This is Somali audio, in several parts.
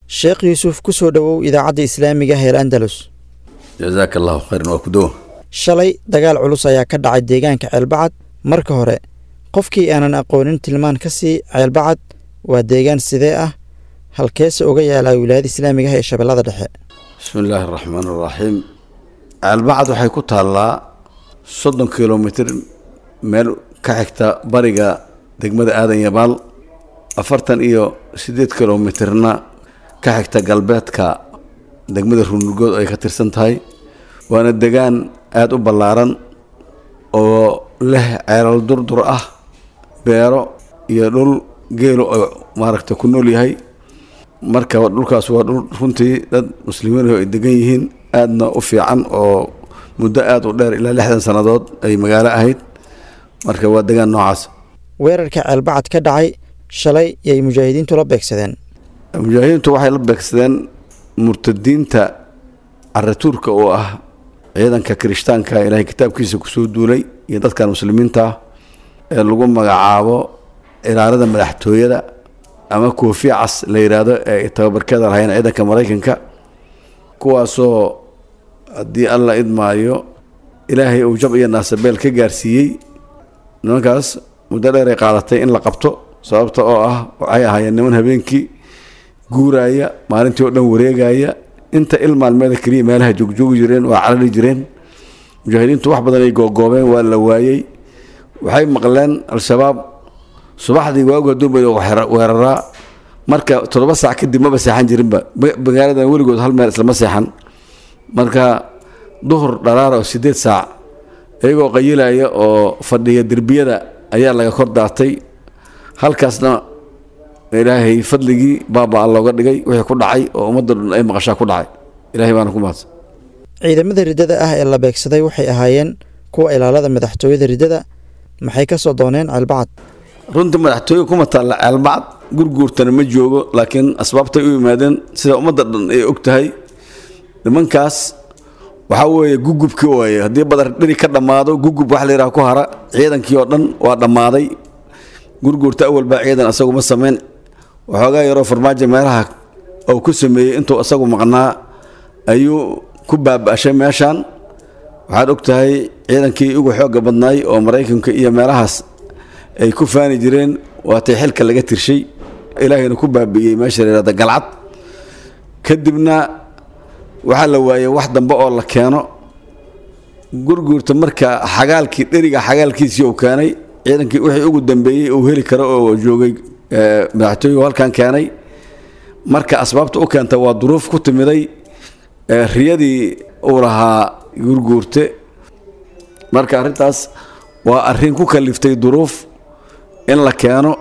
sheekh yuusuf ku soo dhowow idaacadda islaamiga heel andalus jazaaka allahu khayran waa ku dowa shalay dagaal culus ayaa ka dhacay deegaanka ceelbacad marka hore qofkii aanan aqoonin tilmaan ka sii ceelbacad waa deegaan sidee ah halkeese uga yaalaa wilaayada islaamiga ah ee shabeellada dhexe bismi illaahi araxmaan araxiim ceelbacad waxay ku taallaa soddon kilomitr meel ka xigta bariga degmada aadan yabaal afartan iyo siddeed kilomitrna ka xigta galbeedka degmada runugood ay ka tirsan tahay waana degaan aada u ballaaran oo leh ceelal durdur ah beero iyo dhul geelo oo maaragta ku nool yahay marka dhulkaas waa dhul runtii dad muslimiin ay degan yihiin aadna u fiican oo muddo aada u dheer ilaa lixdan sannadood ay magaalo ahayd marka waa degaan noocaas weerarka ceelbacad ka dhacay shalay yay mujaahidiintu la beegsadeen mujaahidiintu waxay la beegsadeen murtadiinta caratuurka oo ah ciidanka kirishtaanka ilaahay kitaabkiisa kusoo duulay iyo dadkan muslimiinta ah ee lagu magacaabo ilaalada madaxtooyada ama koofiya cas la yidhaahdo ee ay tababarkeeda lahayn ciidanka maraykanka kuwaasoo haddii alla idmaayo ilaahay uu jab iyo naasabeel ka gaarsiiyey nimankaas muddo dheer ay qaadatay in la qabto sababta oo ah waxay ahaayeen niman habeenkii guuraaya maalintii oo dhan wareegaya inta il maalmeeda keliya meelaha joogjoogi jireen waa carari jireen mujaahidiintu wax badan ay googoobeen waa la waayey waxay maqleen al-shabaab subaxdii waagu haduunba weeraraa marka toddoba saac kadib maba seexan jirinba magaaladan weligood hal meel islama seexan marka duhur dharaara oo sideed saac iyagoo qayilaya oo fadhiya derbiyada ayaa laga kor daatay halkaasna ilaahay fadligii baabaa looga dhigay wixii ku dhacay oo ummadda dhan ay maqashaa ku dhacay ilahay baana ku mahadsan ciidamada riddada ah ee la beegsaday waxay ahaayeen kuwa ilaalada madaxtooyada riddada maxay ka soo dooneen ceelbacad runtii madaxtooye kuma taalla ceelbacad gurguurtana ma joogo laakiin asbaabtay u yimaadeen sida ummadda dhan ay og tahay nimankaas waxaa weeye gugubkii waaye haddii badar dhiri ka dhammaado gugub wax la yidhaha ku hara ciidankii oo dhan waa dhammaaday gurguurta awal baa ciidan asagu ma samayn waxoogaa yaroo farmaajo meelaha uu ku sameeyey intuu asagu maqnaa ayuu ku baaba'shay meeshan waxaad og tahay ciidankii ugu xoogga badnaay oo maraykanka iyo meelahaas ay ku faani jireen waatay xilka laga tirshay ilaahayna ku baabi'iyey meesha la yihahda galcad kadibna waxaa la waayey wax dambe oo la keeno gurguurta marka xagaalkii dheriga xagaalkiisii uu keenay ciidankii wixii ugu dambeeyey uu heli karo oo joogay madaxtooyigu halkan keenay marka asbaabta u keenta waa duruuf ku timiday riyadii uu lahaa gurguurte marka arrintaas waa arrin ku kaliftay duruuf in la keeno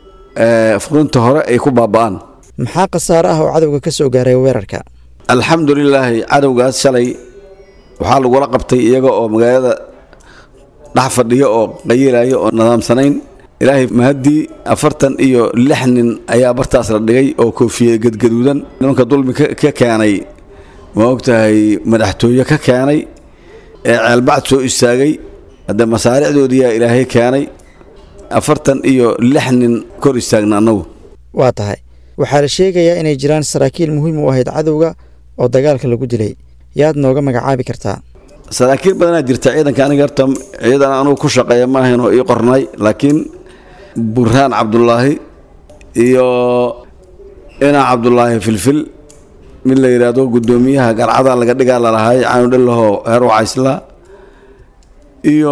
furinta hore ay ku baaba'aan maxaa khasaare ah oo cadowga ka soo gaaray weerarka alxamdu lilaahi cadowgaas shalay waxaa lagula qabtay iyaga oo magaalada dhex fadhiyo oo qayilaya oo nidaamsanayn ilaahay mahaddii afartan iyo lix nin ayaa bartaas la dhigay oo koofiye gadgaduudan nimanka dulmi ka keenay ma ogtahay madaxtooye ka keenay ee ceelbacd soo istaagay haddee masaaricdoodiyaa ilaahay keenay afartan iyo lix nin kor istaagna annagu waa tahay waxaa la sheegayaa inay jiraan saraakiil muhiim u ahayd cadowga oo dagaalka lagu dilay yaad nooga magacaabi kartaa saraakiil badanaa jirta ciidanka aniga horta ciidan anugu ku shaqeeya maahayn oo ii qornay laakiin burhaan cabdulaahi iyo inaa cabdulaahi filfil mid la yidhaahdo guddoomiyaha garcada laga dhigaa lalahay caanudhillaho heer wacaysla iyo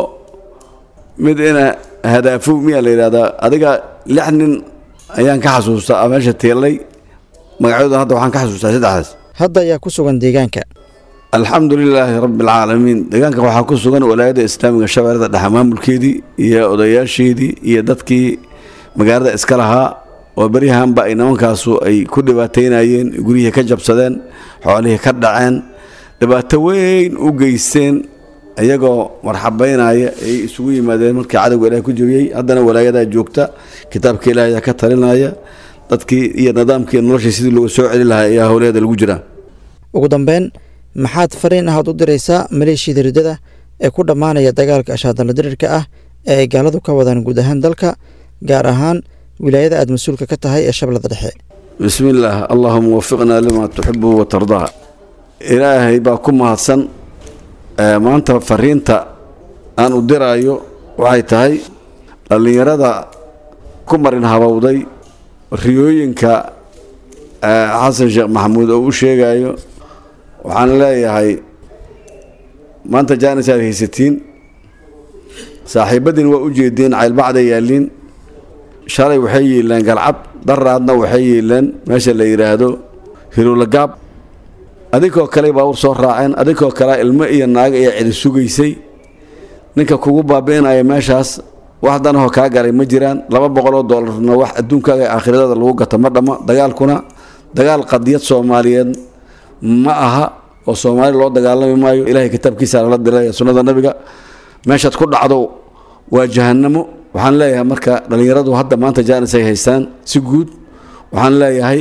mid ina hadaafow miyaa la yidhahdaa adiga lix nin ayaan ka xasuustaa meesha teellay magacyadooda hadda waxaan ka xasuustaa saddexdaas hadda ayaa ku sugan deegaanka alxamdu lilaahi rabbi alcaalamiin deegaanka waxaa ku sugan walaayadda islaamiga shabeellada dhexe maamulkeedii iyo odayaasheedii iyo dadkii magaalada iska lahaa oo beryahanba ay nimankaasu ay ku dhibaateynayeen guryihii ka jabsadeen xoolihii ka dhaceen dhibaato weyn u geysteen iyagoo marxabeynaya ay isugu yimaadeen markii cadowga ilaah ku jebiyey haddana walaayadaa joogta kitaabka ilaah ayaa ka talinaya dadkii iyo nidaamkii noloshii sidii looga soo celi lahaa ayaa howleeda lagu jiraa ugu dambeyn maxaad fariin ahaad u diraysaa maleeshiyada riddada ee ku dhammaanaya dagaalka ashaadalla dirirka ah ee ay gaaladu ka wadaan guud ahaan dalka gaar ahaan wilaayada aad mas-uulka ka tahay ee shabeellada dhexe bismi illaah allahuma wafiqnaa limaa tuxibu watardaa ilaahay baa ku mahadsan maanta fariinta aan u diraayo waxay tahay dhallinyarada ku marin habowday riyooyinka xasan sheekh maxamuud oo u sheegayo waxaan leeyahay maanta jaanis aad haysatiin saaxiibadiin waa u jeediin caylbacda yaalliin shalay waxay yeeleen galcad daraadna waxay yeeleen meesha la yidhaahdo hirulagaab adinkoo kale baawur soo raaceen adinkoo kale ilmo iyo naago iyo cidi sugaysay ninka kugu baabi'inaya meeshaas wax danahoo kaa galay ma jiraan laba boqoloo doolarna wax adduunkaaga ee aakhirada lagu gato ma dhammo dagaalkuna dagaal qadiyad soomaaliyeed ma aha oo soomaali loo dagaalami maayo ilaahay kitaabkiisa lala dilaya sunnada nabiga meeshaad ku dhacdo waa jahanamo waxaan leeyahay marka dhallinyaradu hadda maanta jaanis ay haystaan si guud waxaan leeyahay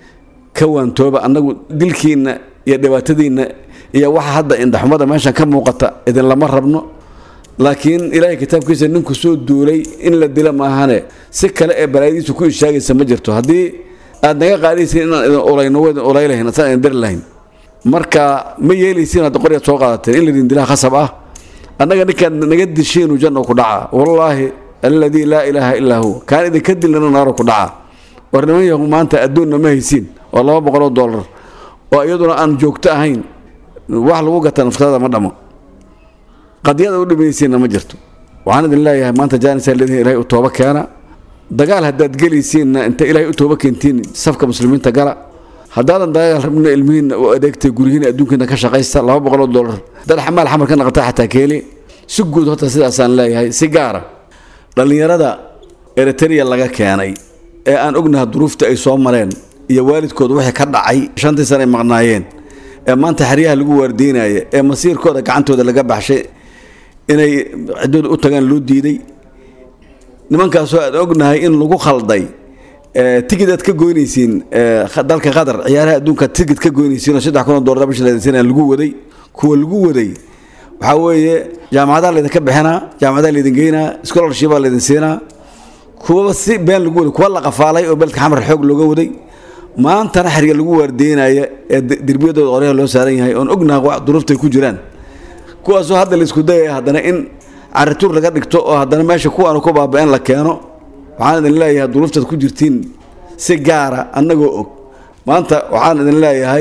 ka waantooba annagu dilkiinna iyo dhibaatadiinna iyo waxa hadda indhaxumada meeshan ka muuqata idinlama rabno laakiin ilaahay kitaabkiisa ninku soo duulay in la dila maahane si kale ee balaayadiisu ku ishaagaysa ma jirto haddii aad naga qaadaysiin inaan idin ulayno wadin ulaylahayn asaan idin dari lahayn marka ma yeelaysiin hadda qoryaad soo qaadateen in laydin dilaa khasab ah annaga ninkaad naga dishiinu janno ku dhaca wallaahi alladii laa ilaaha illaa huwa kaan idinka dilnana naaro ku dhaca war niman yahu maanta adduunna ma haysiin oo laba boqoloo dollar oo iyaduna aan joogto ahayn wax lagu gata naftada ma dhamo qadiyada u dhimaysiinna ma jirto waxaan idin leeyahay maanta jaanisaa leedihin ilahay u tooba keena dagaal haddaad gelaysiinna inta ilaahay u tooba keentiin safka muslimiinta gala haddaadan dagaal rabna ilmihiinna u adeegtay guryihiina adduunkiina ka shaqaysta laba boqoloo dollar dad xamaal xamar ka naqata xataa keeli si guud horta sidaasaan leeyahay si gaara dhallinyarada eritrea laga keenay ee aan ognaha duruufta ay soo mareen iyo waalidkooda wixii ka dhacay shantii sana ay maqnaayeen ee maanta xeryaha lagu waardiinaya ee masiirkooda gacantooda laga baxshay inay ciddooda u tagaan loo diiday nimankaasoo aan ognahay in lagu khalday tigid aad ka goynaysiin dalka qatar ciyaaraha adduunka tigid ka goynaysiin oo saddex kun oo dollar bisha leedinsiina lagu waday kuwa lagu waday waxaa weeye jaamacadaha laydinka bixinaa jaamacadaha laydin geynaa scholarshipaa laydin siinaa kuwaba si been lagu waday kuwa la qafaalay oo beledka xamar xoog looga waday maantana xerga lagu waardeynaya ee derbiyadooda qoryaha loo saaran yahay oon ognaha duruuftay ku jiraan kuwaasoo hadda laisku dayaya haddana in carituur laga dhigto oo haddana meesha kuwaanu ku baaba-een la keeno waxaan idin leeyahay duruuftaad ku jirtiin si gaara annagoo og maanta waxaan idin leeyahay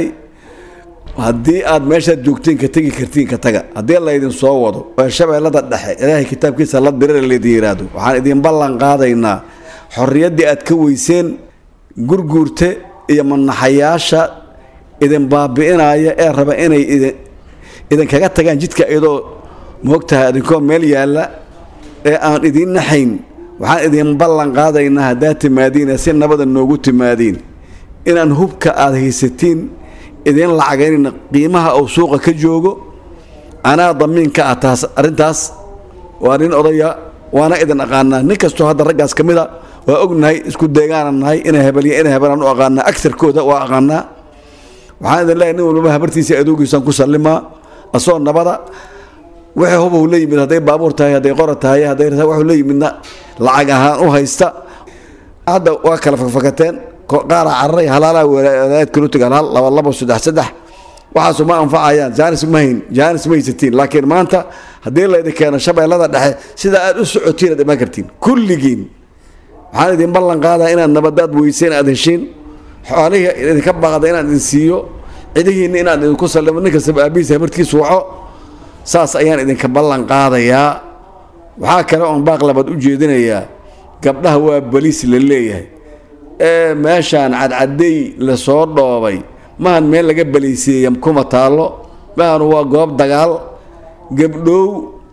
haddii aad meeshaad joogtiin ka tegi kartiin ka taga haddii laydin soo wado oo shabeellada dhexe ilaahay kitaabkiisa la dirira laydin yidhaahdo waxaan idin ballan qaadaynaa xorriyaddii aad ka weyseen gurguurte iyo manaxayaasha idin baabi'inaya ee raba inay idinkaga tagaan jidka iyadoo moogtahay idinkoo meel yaalla ee aan idiin naxayn waxaan idin ballan qaadaynaa haddaad timaadiina si nabada noogu timaadiin inaan hubka aada haysatiin idiin lacagaynayna qiimaha uu suuqa ka joogo anaa damiin ka ah taas arrintaas waa nin odaya waana idin aqaanaa nin kastoo hadda raggaas ka mid a waa ognahay isku deegaana nahay inay hebelya inay hebelaan u aqaanaa agarkooda waa aqaanaa waxaan idin leeyahay nin walbaba habartiisa adoogiisaan ku sallimaa asoo nabada wixii hubau la yimid hadday baabuur tahay hadday qora tahay hadday waxuu la yimidna lacag ahaan u haysta hadda waa kala fakfakateen qaara cararay halaalaa walaayad kala tagaan hal laba labo saddex saddex waxaasu ma anfacayaan jaanis ma hayn jaanis ma haysatiin laakiin maanta haddii laydin keeno shabeellada dhexe sida aad u socotiin aad imaan kartiin kulligiin waxaan idin ballan qaadaa inaad nabadaad weyseen aad heshiin xoolihii idinka baaqda inaan idin siiyo cidihiinna inaan idinku sallimo nin kastaba aabihiisa habartiisu waco saas ayaan idinka ballan qaadayaa waxaa kale oon baaq labaad u jeedinayaa gabdhaha waa baliis la leeyahay ee meeshaan cadcaday lasoo dhoobay mahan meel laga baliisiiya kuma taallo mahan waa goob dagaal gabdhow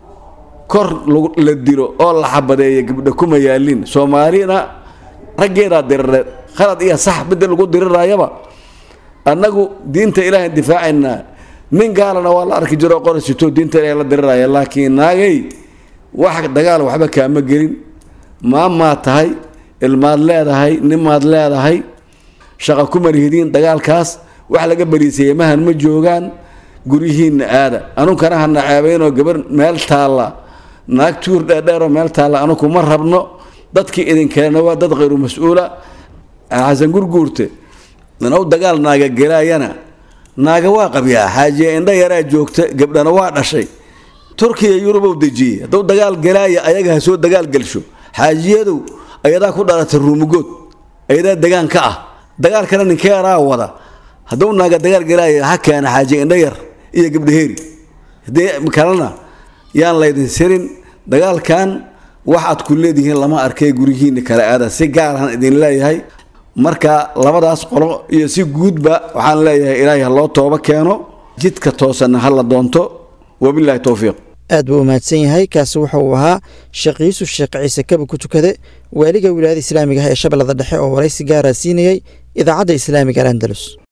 kor la dilo oo la xabadeeya gabdho kuma yaalin soomaalina raggeedaa dirireed khalad iyo sax midda lagu dirirayaba annagu diinta ilaahay difaacaynaa nin gaalana waa la arki jiro qorasito diinta ilahay la diriraya laakiin naagay wax dagaal waxba kaama gelin maamaad tahay ilmaad leedahay nimaad leedahay shaqa ku marhidiin dagaalkaas wax laga bariisaya mahan ma joogaan guryihiinna aada anunkana hana ceebaynoo gabar meel taalla naag tuur dheerdheeroo meel taalla anuku ma rabno dadkii idinkeena waa dad khayru mas-uula xasan gurguurte minow dagaal naaga gelaayana naaga waa qabyaa xaajiya indha yaraa joogta gabdhana waa dhashay turkiya yurubow dejiyey hadduu dagaal gelaaya ayaga ha soo dagaal gelsho xaajiyadow ayadaa ku dhalatay ruumugood ayadaa degaan ka ah dagaalkana ninkeeraa wada hadduu naaga dagaal gelaaya ha keena xaajiya indha yar iyo gabdhaheeri haddii kalena yaan laydin sirin dagaalkan wax aad ku leedihiin lama arkay gurihiinna kale aada si gaarahan idin leeyahay marka labadaas qolo iyo si guudba waxaan leeyahay ilaahay ha loo tooba keeno jidka toosanna ha la doonto wabilaahi towfiiq aad buu u mahadsan yahay kaasi wuxa uu ahaa sheekh yuusuf sheekh ciise kaba ku tukade waaliga wilaayada islaamiga ah ee shabeellada dhexe oo waraysi gaaraa siinayey idaacadda islaamiga al andalus